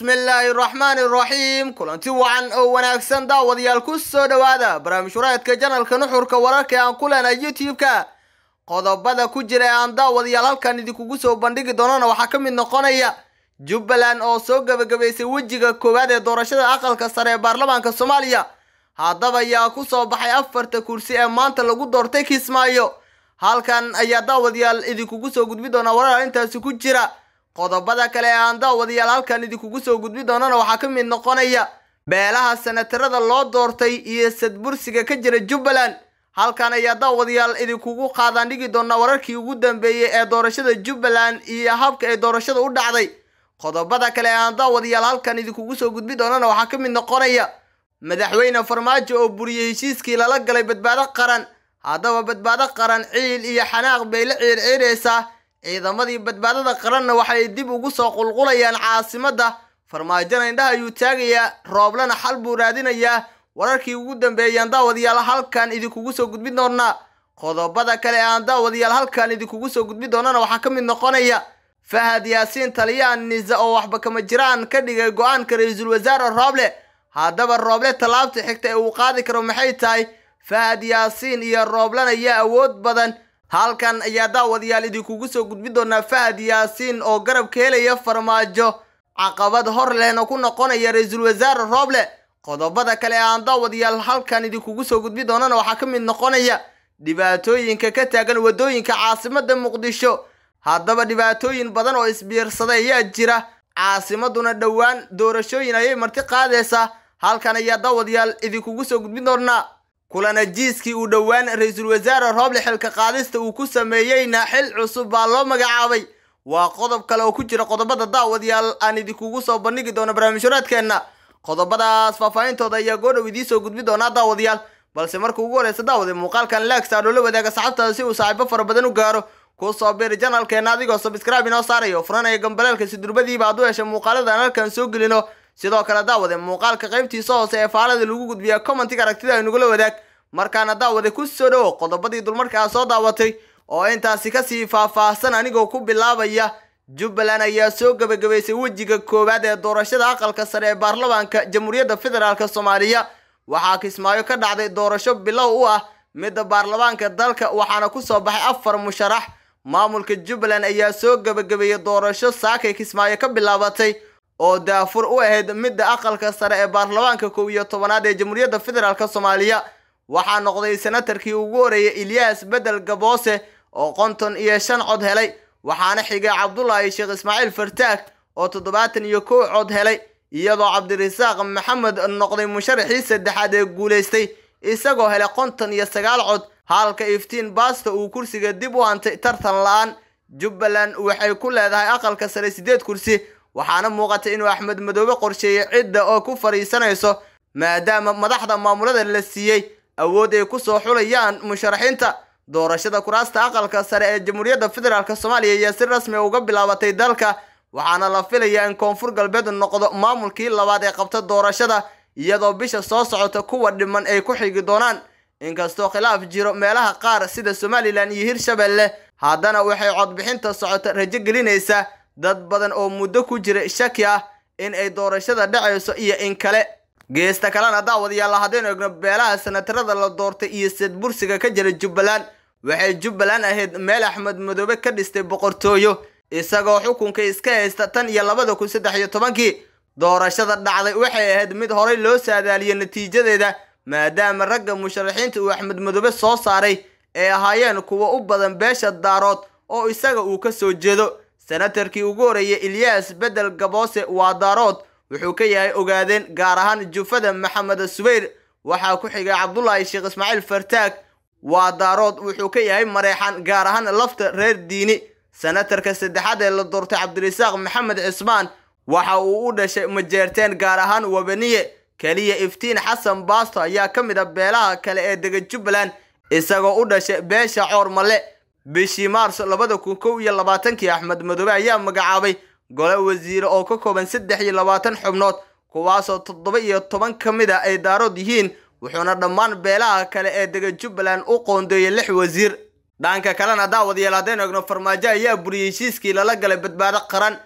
bismillaahi raxmaani raxiim kulanti wacan oo wanaagsan daawadayaal ku soo dhowaada barnaamij wareedka janalka nuxurka wararka ee aan ku leenahay youtube-ka qodobada ku jira ee aan daawadayaal halkan idinkugu soo bandhigi doonana waxaa ka mid noqonaya jubbaland oo soo gebagabaysay wejiga koowaad ee doorashada aqalka sare ee baarlamaanka soomaaliya haddaba ayaa ku soo baxay afarta kursi ee maanta lagu doortay kismaayo halkan ayaa daawadayaal idinkugu soo gudbi doonaa warar intaasi ku jira qodobada kale ee aan daawadayaal halkan idinkugu soo gudbi doonana waxaa ka mid noqonaya beelaha sanatarada loo doortay iyo sadbursiga ka jira jubbaland halkan ayaa daawadayaal idinkugu qaadaan dhigi doonaa wararkii ugu dambeeyey ee doorashada jubbaland iyo habka ay doorashada u dhacday qodobada kale ee aan daawadayaal halkan idinkugu soo gudbi doonana waxaa ka mid noqonaya madaxweyne farmaajo oo buriyey heshiiskii lala galay badbaado qaran haddaba badbaado qaran ciil iyo xanaaq bay la ciirciiraysaa ciidamadii badbaadada qaranna waxay dib ugu soo qulqulayaan caasimadda farmaajona indhaha ayuu taagayaa rooblana xal buu raadinayaa wararkii ugu dambeeyaan daawadayaal halkan idinkugu soo gudbi doonaa qodobada kale ee aan daawadayaal halkan idinkugu soo gudbi doonana waxaa ka mid noqonaya fahad yaasiin taliyaan nisa oo waxba kama jiraan ka dhigay go-aanka ra-iisul wasaare rooble haddaba rooble tallaabta xigta ee uu qaadi karo maxay tahay fahad yaasiin iyo rooblan ayaa awood badan halkan ayaa daawadayaal idinkugu soo gudbi doonaa fahad yaasiin oo garab ka helaya farmaajo caqabad hor lehna ku noqonaya ra-iisul wasaare rooble qodobada kale ee aan daawadayaal halkan idinkugu soo gudbi doonana waxaa ka mid noqonaya dhibaatooyinka ka taagan waddooyinka caasimadda muqdisho haddaba dhibaatooyin badan oo isbiirsaday ayaa jira caasimaduna dhowaan doorashooyin ayay marti qaadaysaa halkan ayaa daawadayaal idinkugu soo gudbin doonaa kulanajiiskii uu dhowaan ra-iisul wasaare rooble xilka qaadista uu ku sameeyeyna xil cusub baa loo magacaabay waa qodob kale oo ku jira qodobada daawadayaal aan idinkugu soo bandhigi doono barnaamijhuraadkeenna qodobadaas faahfaahintooda ayaa goodhow idiin soo gudbi doonaa daawadayaal balse marka ugu horeysa daawade muuqaalkan laagsaadho la wadaaga saxabtaada si uu saaxiibo fara badan u gaaro ku soo biri janalkeena adigoo sabscribe inoo saarayo furanaya gambaleelka si durbadiiba aad u hesha muuqaaladan halkan soo gelino sidoo kale daawade muuqaalka qaybtiisa hoose ee faalada lagu gudbiya commentiga aragtida aynugula wadaag markaana daawade ku soo dhowo qodobadii dulmarkaa soo daawatay oo intaasi kasii faahfaahsan anigoo ku bilaabaya jubbaland ayaa soo gebagabaysay wejiga koowaad ee doorashada aqalka sare ee baarlamaanka jamhuuriyadda federaalk soomaaliya waxaa kismaayo ka dhacday doorasho bilow u ah midda baarlamaanka dalka waxaana kusoo baxay afar musharax maamulka jubbaland ayaa soo gebagabeeyey doorasho saakay kismaayo ka bilaabatay oo daafur u ahayd midda aqalka sare ee baarlamaanka kow iyo tobanaad ee jamhuuriyadda federaalk soomaaliya waxaa noqday senatarkii ugu horeeyay ilyaas bedel gaboose oo konton iyo shan cod helay waxaana xigay cabdulaahi sheekh ismaaciil fartaag oo toddobaatan iyo kow cod helay iyadoo cabdirasaaq maxamed noqday musharaxii saddexaad ee guulaystay isagoo helay konton iyo sagaal cod halka iftiin baasta uu kursiga dib u hantay tartan la-aan jubbaland waxay ku leedahay aqalka sare siddeed kursi waxaana muuqatay inuu axmed madoobe qorsheeyey cidda oo ku fadhiisanayso maadaama madaxda maamulada la siiyey awood ay kusoo xulayaan musharaxiinta doorashada kuraasta aqalka sare ee jamhuuriyadda federaalk soomaaliya ayaa si rasmi uga bilaabatay dalka waxaana la filayaa in koonfur galbeed noqdo maamulkii labaad ee qabta doorashada iyadoo bisha soo socota kuwa dhiman ay ku xigi doonaan inkastoo khilaaf jiro meelaha qaar sida somalilan iyo hirshabelle haddana waxay codbixinta socota rajo gelinaysaa dad badan oo muddo ku jira shaki ah in ay doorashada dhacayso iyo in kale geesta kalena daawadayaal haddaynu egno beelaha sanatarada la doortay iyo sadbursiga ka jira jubbaland waxay jubbaland ahayd meel axmed madoobe ka dhistay boqortooyo isagoo xukunka iska haysta tan iyo labada kun saddex iyo tobankii doorashada dhacday waxay ahayd mid horey loo saadaaliyey natiijadeeda maadaama ragga musharaxiinta uu axmed madoobe soo saaray ay ahaayeen kuwa u badan beesha daarood oo isaga uu ka soo jeedo senatarkii ugu horeeyay ilyaas bedel gaboose waa daarood wuxuu ka yahay ogaadeen gaar ahaan jufada maxamed subayr waxaa ku xigay cabdulaahi sheekh ismaaciil fartaag waa daarood wuxuu ka yahay mareexan gaar ahaan lafta reer diini senatarka saddexaad ee la doortay cabdirasaaq maxamed cismaan waxa uu u dhashay majeerteen gaar ahaan wabaniye keliya iftiin xasan baasto ayaa ka mid a beelaha kale ee dega jubbaland isagoo u dhashay beesha coor male bishii maarso labada kun kow iyo labaatankii axmed madoobe ayaa magacaabay gole wasiire oo ka kooban saddex iyo labaatan xubnood kuwaasoo toddoba iyo toban ka mid a ay daarood yihiin wuxuuna dhammaan beelaha kale ee dega jubbaland u qoondeeyey lix wasiir dhanka kalena daawadayaal haddaynu egno farmaajo ayaa buriyey heshiiskii lala galay badbaado qaran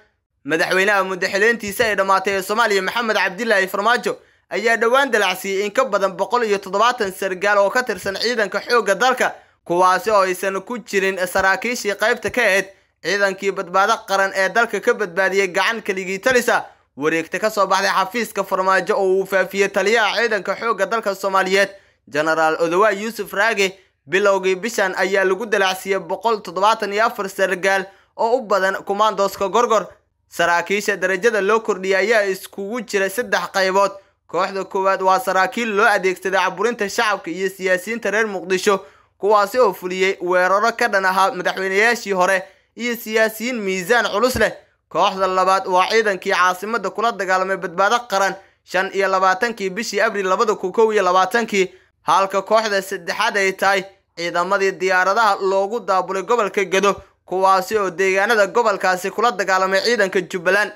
madaxweynaha muddaxileyntiisa ay dhammaatay ee soomaaliya maxamed cabdilaahi farmaajo ayaa dhowaan dalacsiiyey in ka badan boqol iyo toddobaatan sargaal oo ka tirsan ciidanka xoogga dalka kuwaasi oo aysan ku jirin saraakiishii qaybta ka ahayd ciidankii badbaado qaran ee dalka ka badbaadiyey gacan keligii talisa wareegta ka soo baxday xafiiska farmaajo oo uu faafiyey taliyaha ciidanka xoogga dalka soomaaliyeed genaraal odowa yuusuf raage bilowgii bishan ayaa lagu dalacsiiyey boqol toddobaatan iyo afar sargaal oo u badan kumaandooska gorgor saraakiisha darajada loo kordhiyay ayaa iskugu jira saddex qaybood kooxda koowaad waa saraakiil loo adeegsaday caburinta shacabka iyo siyaasiyiinta reer muqdisho kuwaasi oo fuliyey weeraro ka dhan ahaa madaxweynayaashii hore iyo siyaasiyiin miisaan culus leh kooxda labaad waa ciidankii caasimada kula dagaalamay badbaado qaran shan iyo labaatankii bishii abril labada kun kow iyo labaatankii halka kooxda saddexaad ay tahay ciidamadii diyaaradaha loogu daabulay gobolka gedo kuwaasi oo deegaanada gobolkaasi kula dagaalamay ciidanka jubbaland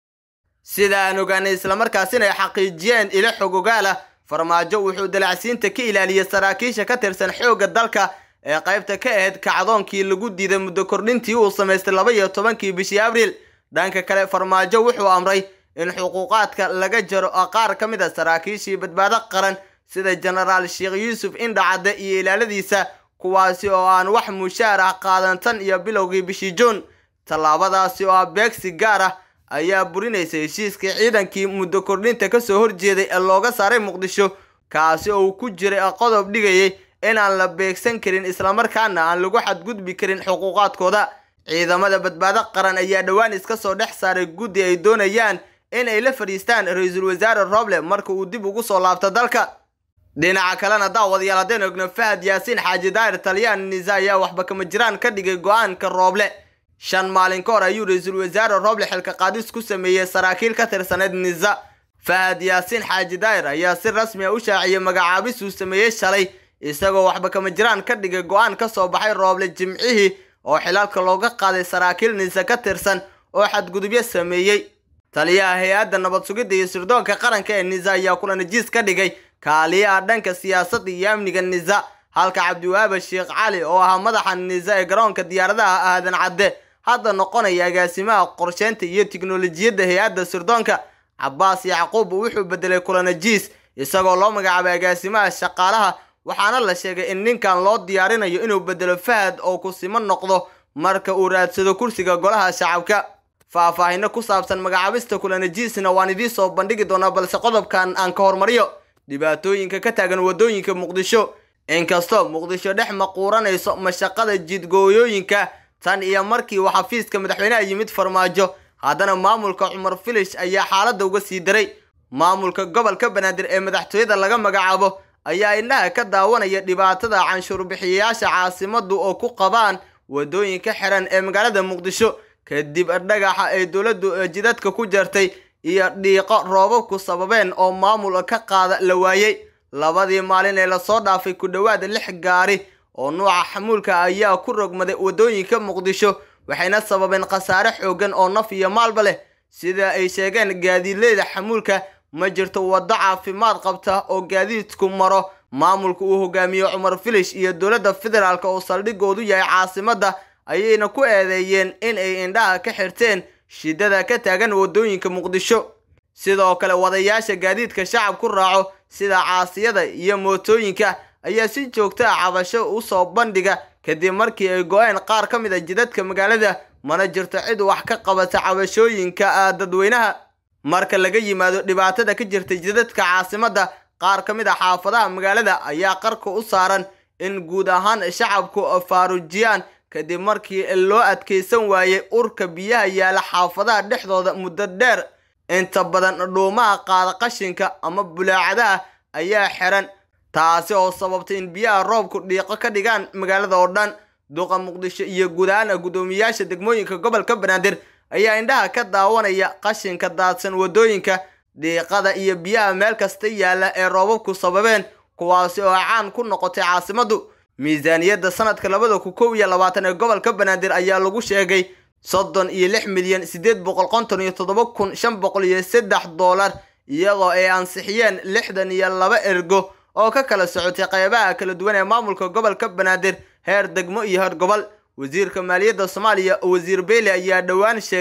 sida aan ogaanay islamarkaasina ay xaqiijiyeen ilo xogogaal ah farmaajo wuxuu dalacsiinta ka ilaaliyey saraakiisha ka tirsan xoogga dalka ee qaybta ka ahayd kacdoonkii lagu diiday muddo kordhintii uu samaystay laba iyo tobankii bishii abriil dhanka kale farmaajo wuxuu amray in xuquuqaadka laga jaro qaar ka mid a saraakiishii badbaado qaran sida genaraal sheekh yuusuf indhacadde iyo ilaaladiisa kuwaasi oo aan wax mushaar ah qaadan tan iyo bilowgii bishii juun tallaabadaasi oo ah beegsi gaar ah ayaa burinaysa heshiiskii ciidankii muddo kordhinta kasoo horjeeday ee looga saaray muqdisho kaasi oo uu ku jiray qodob dhigayay inaan la beegsan karin islamarkaana aan lagu xadgudbi karin xuquuqaadkooda ciidamada badbaado qaran ayaa dhowaan iska soo dhex saaray guddi ay doonayaan in ay la fadhiistaan ra-iisul wasaare roble marka uu dib ugu soo laabto dalka dhinaca kalena daawadayaal haddeen ogno fahad yaasiin xaaji daahir taliyaan nisa ayaa waxba kama jiraan ka dhigay go-aanka rooble shan maalin ka hor ayuu ra-iisul wasaare rooble xilka qaadis ku sameeyey saraakiil ka tirsaneyd nisa fahad yaasiin xaaji daahir ayaa si rasmi a u shaaciyey magacaabis uu sameeyey shalay isagoo waxba kama jiraan ka dhigay go-aan ka soo baxay rooble jimcihii oo xilaalka looga qaaday saraakiil nisa ka tirsan oo xadgudubyo sameeyey taliyaha hay-adda nabad sugidda iyo sirdoonka qaranka ee nisa ayaa kula najiis ka dhigay kaaliyaha dhanka siyaasadda iyo amniga nisa halka cabdiwahaaba sheekh cali oo ahaa madaxa nisa ee garoonka diyaaradaha aadan cadde hadda noqonaya agaasimaha qorsheynta iyo tiknolojiyadda hay-adda sirdoonka cabaas yacquub wuxuu bedelay kulanajiis isagoo loo magacaabay agaasimaha shaqaalaha waxaana la sheegay in ninkan loo diyaarinayo inuu bedelo fahad oo kusimo noqdo marka uu raadsado kursiga golaha shacabka faahfaahino ku saabsan magacaabista kulanajiisna waan idiin soo bandhigi doonaa balse qodobkan aan ka hormariyo dhibaatooyinka ka taagan waddooyinka muqdisho inkastoo muqdisho dhex maquuranayso mashaqada jidgooyooyinka tan iyo markii uu xafiiska madaxweynaha yimid farmaajo haddana maamulka cumar filish ayaa xaaladda uga sii daray maamulka gobolka banaadir ee madaxtooyada laga magacaabo ayaa indhaha ka daawanaya dhibaatada canshuurbixiyayaasha caasimadu oo ku qabaan waddooyinka xiran ee magaalada muqdisho kadib dhagaxa ay dowladdu jidadka ku jartay iyo dhiiqo roobabku sababeen oo maamul ka qaada la waayey labadii maalin ee lasoo dhaafay ku dhowaad lix gaari oo nuuca xamuulka ayaa ku rogmaday waddooyinka muqdisho waxayna sababeen khasaare xoogan oo naf iyo maalba leh sida ay sheegeen gaadiidleyda xamuulka ma jirto waddo caafimaad qabta oo gaadiidku maro maamulka uu hogaamiyo cumar filish iyo dowladda federaalk oo saldhigoodu yahay caasimadda ayayna ku eedeeyeen in ay indhaha ka xirteen shidada ka taagan waddooyinka muqdisho sidoo kale wadayaasha gaadiidka shacab ku raaco sida caasiyada iyo mootooyinka ayaa si joogta ah cabasho usoo bandhiga kadib markii ay go-een qaar ka mid a jidadka magaalada mana jirto cid wax ka qabata cabashooyinka dadweynaha marka laga yimaado dhibaatada ka jirta jidadka caasimadda qaar ka mid a xaafadaha magaalada ayaa qarka u saaran in guud ahaan shacabku faarujiyaan kadib markii loo adkeysan waayey urka biyaha yaala xaafadaha dhexdooda muddo dheer inta badan dhuumaha qaada qashinka ama bulaacadaha ayaa xiran taasi oo sababtay in biyaha roobku dhiiqo ka dhigaan magaalada oo dhan duqa muqdisho iyo guud ahaan guddoomiyaasha degmooyinka gobolka banaadir ayaa indhaha ka daawanaya qashinka daadsan waddooyinka dhiiqada iyo biyaha meel kasta yaalla ee roobabku sababeen kuwaasi oo caan ku noqotay caasimaddu miisaaniyadda sanadka labada kun kow iyo labaatan ee gobolka banaadir ayaa lagu sheegay soddon iyo lix milyan siddeed boqol konton iyo toddoba kun shan boqol iyo saddex doolar iyadoo ay ansixiyeen lixdan iyo laba ergo oo ka kala socotay qeybaha kala duwan ee maamulka gobolka banaadir heer degmo iyo heer gobol wasiirka maaliyadda soomaaliya wasiir beyle ayaa dhowaan sheegay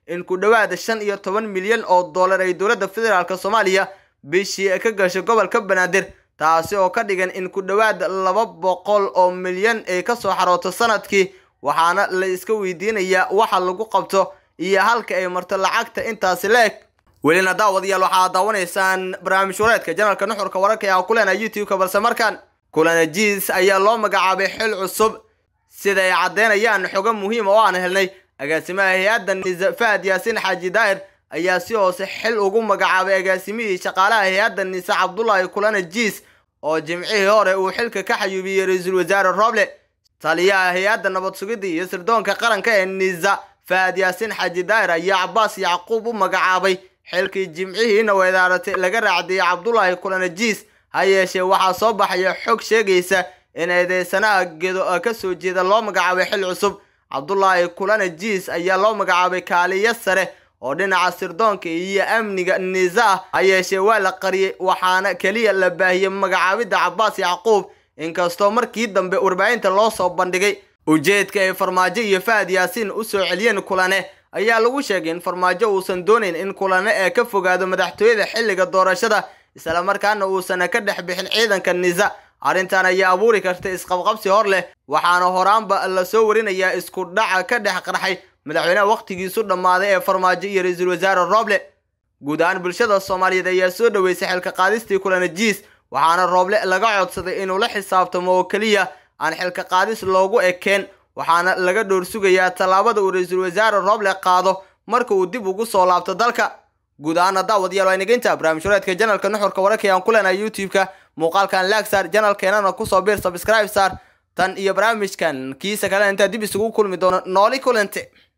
in ku dhowaada shan iyo toban milyan oo dollar ay dowladda federaalk soomaaliya bishii ka gashay gobolka banaadir taasi oo ka dhigan in ku dhowaad laba boqol oo milyan ay kasoo xarooto sanadkii waxaana la iska weydiinayaa waxa lagu qabto iyo halka ay marto lacagta intaasi la-eg welina daawadayaal waxaa daawanaysaan barnaamij wareedka janalka nuxurka wararka ee aan ku leenahay youtube-ka balse markaan kulana jiis ayaa loo magacaabay xil cusub sida ay caddeynayaan xogo muhiima oo aan helnay agaasimaha hay-adda nisa fahad yaasiin xaaji daahir ayaa si hoose xil ugu magacaabay agaasimihii shaqaalaha hay-adda nisa cabdulaahi kulana jiis oo jimcihii hore uu xilka ka xayuubiyey ra-iisul wasaare roble taliyaha hay-adda nabad sugidda iyo sirdoonka qaranka ee nisa fahad yaasiin xaaji daahir ayaa cabaas yacquub u magacaabay xilkii jimcihiina weedaaratay laga raacdiyey cabdulaahi kulana jiis ha yeeshee waxaa soo baxaya xog sheegaysa in eedeysanaha gedo ka soo jeeda loo magacaabay xil cusub cabdulaahi kulana jiis ayaa loo magacaabay kaaliyo sare oo dhinaca sirdoonka iyo amniga nisa ah ha yeeshee waa la qariyey waxaana keliya la baahiyey magacaabidda cabaas yacquub inkastoo markii dambe warbaahinta loo soo bandhigay ujeedka ay farmaajo iyo fahad yaasiin u soo celiyeen kulane ayaa lagu sheegay in farmaajo uusan doonayn in kulane ee ka fogaado madaxtooyada xilliga doorashada islamarkaana uusan ka dhex bixin ciidanka nisa arrintan ayaa abuuri karta isqabqabsi hor leh waxaana horaanba lasoo warinayaa isku dhaca ka dhex qarxay madaxweynaha wakhtigiisu dhammaaday ee farmaajo iyo ra-iisul wasaare rooble guud ahaan bulshada soomaaliyeed ayaa soo dhoweysay xilka qaadistii kulana jiis waxaana rooble laga codsaday inuu la xisaabtamo oo keliya aan xilka qaadis loogu ekeen waxaana laga dhowr sugayaa tallaabada uu ra-iisul wasaare rooble qaado marka uu dib ugu soo laabto dalka guud ahaana daawadayaal waa inageynta barnaamij wareedka janalka nuxurka wararka ee aan ku leenahay youtube-ka muuqaalkan laag saar janalkeenana kusoo biir subscribe saar tan iyo barnaamijkan kiisa kalena intaa dib isugu kulmi doono nooli kulante